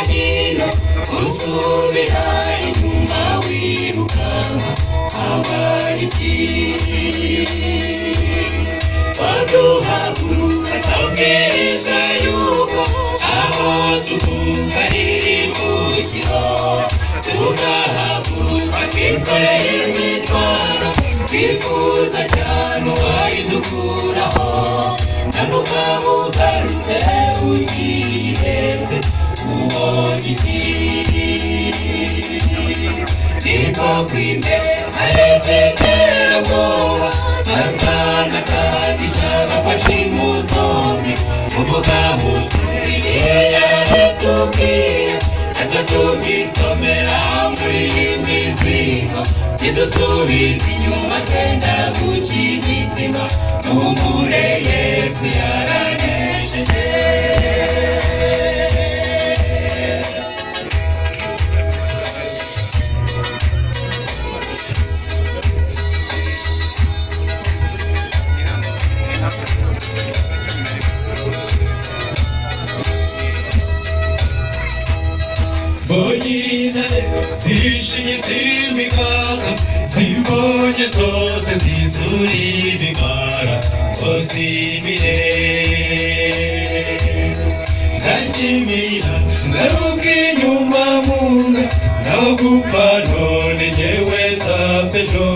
hino usubira inyuma wibuka abariki waduhaguruka tabwiriza yuko aho tuvuka riri mu kiroho tugahaguruka twikoreye imitwaro twifuza cyane uwayidukuraho nanukabu ugarutse ukiheze uwo gikiri niko kwime aretekera bwoba satana kandi shabafashe mu zombi uvuga muturiye yaratubwiye atatugisomera muri iyi mizigo kidusubiza inyuma cyenda guca imitima tuhumure yesu yaranesheje Bonnie zishimye z'imikaka zibonye zose zizura imimara ngo zimire ndakimira ngaruka inyuma munga naho gupfa none ngewe nzapfa ejo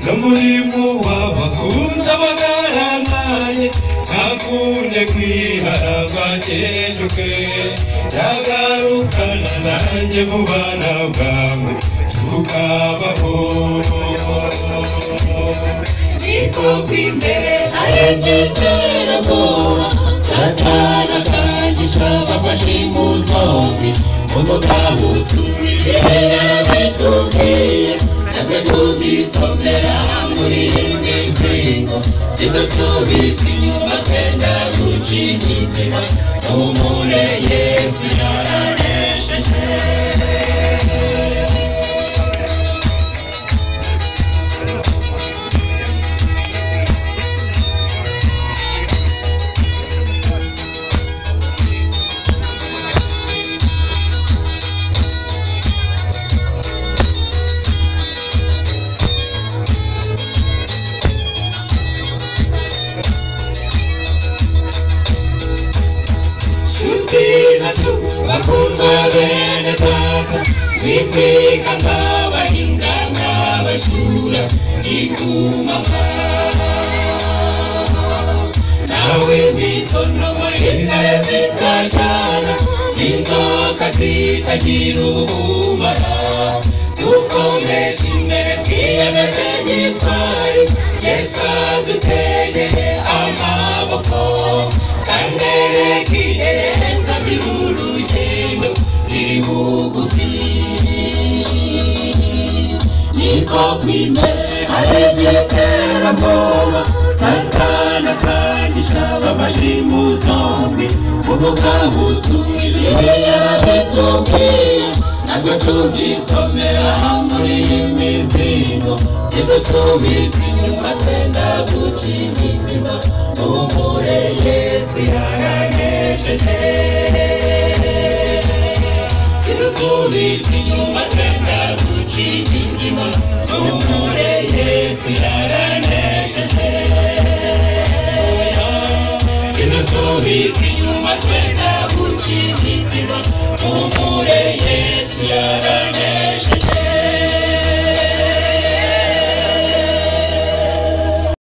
no muri mu wabakunze abagaramaye ntakunde kwihara rwakenyuke yagarukana nanjye mu bana bwawe tukabaho niko kw'imbere arengeterabwoba satana kandi shabafashe mu zombi umugabo tukwiriye yarabitubwiye natwe tubyisomera muri iyi mizingo kidusubiza inyuma twenda guca imitima tuhumure yesu yaranesheje Shutiza tu bakundwa bene data Nitwika nk'abahinga nk'abashura Ikumama Nawe mitonomo intare zitaryana Inzoka zitagira ubumara Dukomeje imbere twiyemeje gitwari Yesu adutegeye amaboko Kanderekiye nzabira urugendo riri bugufi Niko kwimera aregekera mboma Satana kandi shabafashe mu zombi Uvuga butumiriye yarabitubwiye natwe tubyisomera muri iyi mizigo kidusubiza inyuma twenda guca imitima umure yesu yaranesheje kidusubiza inyuma twenda guca imitima umure yesu yaranesheje kidusubiza inyuma twenda guca imitima umure yesu yaranesheje